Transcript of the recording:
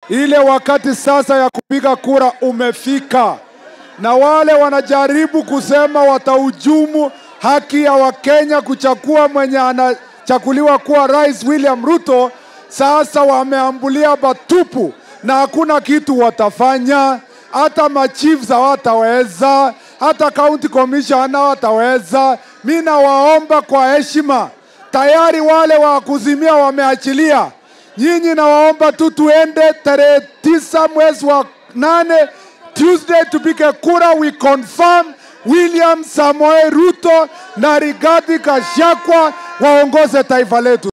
Ile wakati sasa ya kupiga kura umefika, na wale wanajaribu kusema watahujumu haki ya Wakenya kuchagua mwenye anachaguliwa kuwa rais William Ruto, sasa wameambulia batupu na hakuna kitu watafanya. Hata machiefs hawataweza, hata county commissioner hawataweza. Mi nawaomba kwa heshima, tayari wale wa kuzimia wameachilia. Nyinyi nawaomba tu tuende tarehe tisa mwezi wa nane Tuesday tupige kura, we confirm William Samoei Ruto na Rigathi Gachagua waongoze taifa letu.